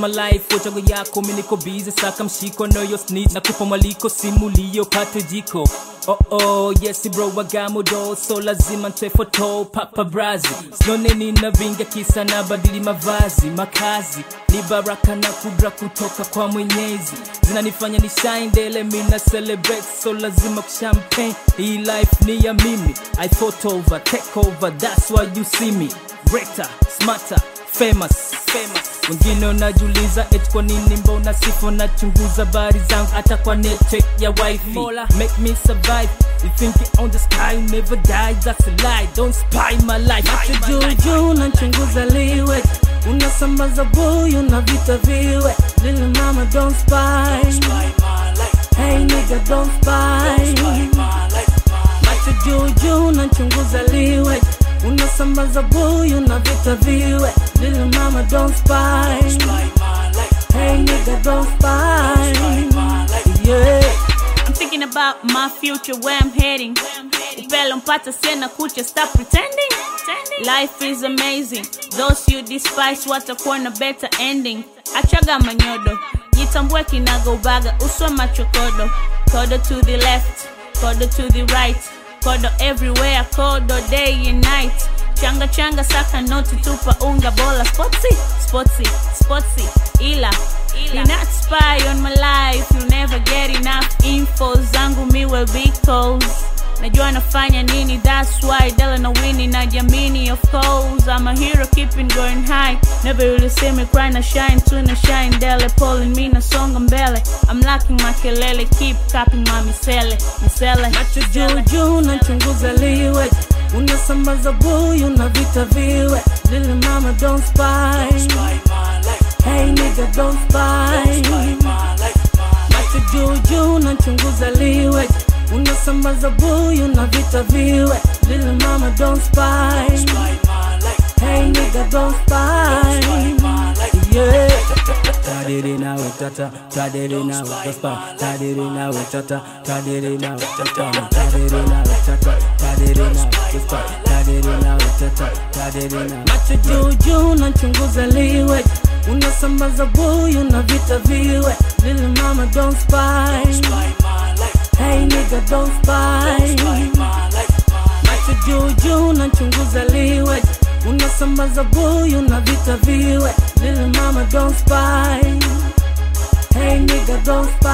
my life wachago yako miniko bize saka mshiko no yo snitch nakupa mwaliko simulio pate jiko Oh oh, yes bro wagamudo so lazima ntwe foto papa brazi sinone nina vinga kisa na badili mavazi makazi ni baraka na kudra kutoka kwa mwenyezi zinanifanya ni shine dele mina celebrate so lazima kushampagne hii life ni ya mimi i thought over take over that's why you see me greater smarter famous famous wengine unajuliza eti kwa nini mbona sifo nachunguza bari zangu hata kwa network ya wifi Mola, make me survive you think you on the sky never die that's a lie don't spy my life macho juujuu nachunguza liwe unasambaza buyu na vita viwe little mama don't spy hey nigga don't spy macho juujuu nachunguza liwe unasambaza buyu na vita viwe little mama don't spy hey nigga don't spy yeah I'm thinking about my future, where I'm heading. Upelo mpata sena kucha, stop pretending. Life is amazing. Those you despise watakuwa na better ending. Achaga manyodo, jitambue kinaga ubaga, uswa machokodo. Kodo to the left, kodo to the right, kodo everywhere, kodo day and night. Changa changa saka noti tupa unga bola sportsy, sportsy, sportsy, ila ila. not spy on my life, you never get enough info zangu mi will be calls. Najua nafanya nini, that's why Dela na Winnie na jamini of course I'm a hero keeping going high Never really see me cry na shine tu na shine Dele pulling me na songa mbele I'm lacking makelele keep capping my misele misele macho juujuu nachunguza liwe unasambaza buyu na vita viwe little mama don't spy hey nigga don't spy macho juujuu nachunguza liwe unasambaza buyu na vita viwe little mama don't spy hey nigga don't spy yeah Tadiri na utata, tadiri na utaspa, tadiri na utata, tadiri na utata, tadiri na utata, tadiri na utaspa, tadiri na utata, tadiri na macho juujuu nachunguza liwe unasambaza buyu na vita viwe little mama don't spy hey nigga don't spy macho juujuu nachunguza liwe unasambaza buyu na vita viwe little mama don't spy hey nigga don't spy